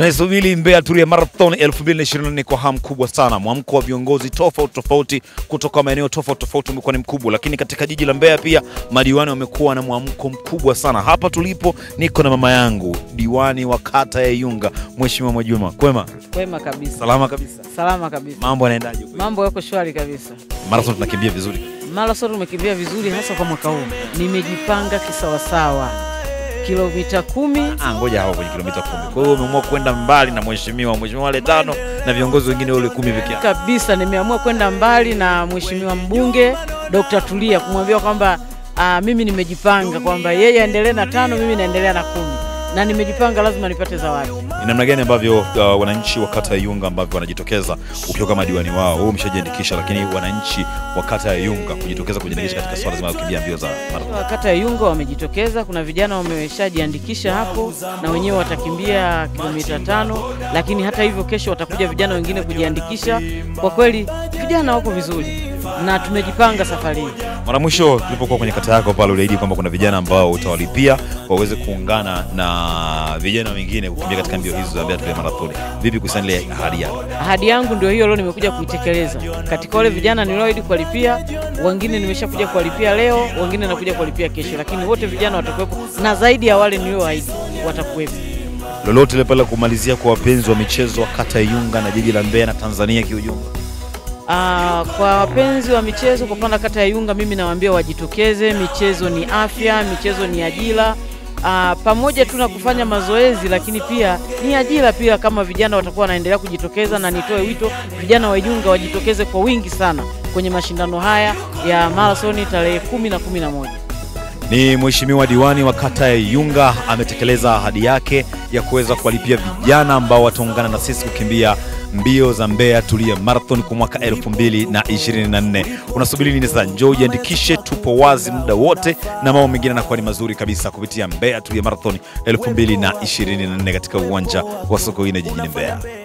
Tunaisubiri Mbeya Tulia Marathon 2024 kwa hamu kubwa sana. Mwamko wa viongozi tofauti tofauti kutoka maeneo tofauti tofauti umekuwa ni mkubwa, lakini katika jiji la Mbeya pia madiwani wamekuwa na mwamko mkubwa sana. Hapa tulipo niko na mama yangu, diwani wa kata ya Iyunga, Mheshimiwa Mwajuma. Kwema? Kwema kabisa. Salama kabisa. Salama kabisa. Mambo yanaendaje? Mambo yako shwari kabisa. Marathon tunakimbia vizuri. Marathon umekimbia vizuri hasa kwa mwaka huu. Nimejipanga kisawasawa. Kilomita kumi Ah, ngoja hapo kwenye kilomita kumi. Kwa hiyo umeamua kwenda mbali na mheshimiwa, mheshimiwa wale tano na viongozi wengine wale kumi peke yao. kabisa. Nimeamua kwenda mbali na mheshimiwa mbunge Dr. Tulia kumwambia kwamba ah, mimi nimejipanga kwamba yeye aendelee na tano, mimi naendelea na kumi, na nimejipanga lazima nipate zawadi. Ni namna gani ambavyo uh, wananchi wa kata ya Iyunga ambavyo wanajitokeza ukiwa kama diwani wao, wewe umeshajiandikisha, lakini wananchi wa kata ya Iyunga kujitokeza kujiandikisha katika swala zima la kukimbia mbio za marathon. Wa kata ya Iyunga wamejitokeza, kuna vijana wameshajiandikisha hapo na wenyewe watakimbia kilomita tano, lakini hata hivyo kesho watakuja vijana wengine kujiandikisha. Kwa kweli vijana wako vizuri na tumejipanga safari hii. Mara mwisho tulipokuwa kwenye kata yako pale, uliahidi kwamba kuna vijana ambao utawalipia waweze kuungana na vijana wengine kukimbia katika mbio hizo za Mbeya Tulia Marathon. Vipi kuhusiana ile ahadi yako? Ahadi yangu ndio hiyo, leo nimekuja kuitekeleza. Katika wale vijana nilioahidi kuwalipia, wengine nimeshakuja kuwalipia leo, wengine nakuja kuwalipia kesho, lakini wote vijana watakuwepo na zaidi ya wale nilioahidi watakuwepo. Lolote ile pale kumalizia kwa wapenzi wa michezo wa kata ya Iyunga na jiji la Mbeya na Tanzania kiujumla? Ah, kwa wapenzi wa michezo kwa upande wa kata ya Iyunga, mimi nawaambia wajitokeze. Michezo ni afya, michezo ni ajira. Ah, pamoja tu na kufanya mazoezi, lakini pia ni ajira pia, kama vijana watakuwa wanaendelea kujitokeza, na nitoe wito vijana wa Iyunga wajitokeze kwa wingi sana kwenye mashindano haya ya marathoni tarehe kumi na kumi na moja. Ni mheshimiwa diwani wa kata ya Iyunga ametekeleza ahadi yake ya kuweza kuwalipia vijana ambao wataungana na sisi kukimbia mbio za Mbeya Tulia Marathon kwa mwaka 2024. Unasubiri nini sasa? Njoo ujiandikishe, tupo wazi muda wote na mambo mengine yanakuwa ni mazuri kabisa kupitia Mbeya Tulia Marathon 2024 katika uwanja wa Sokoine jijini Mbeya.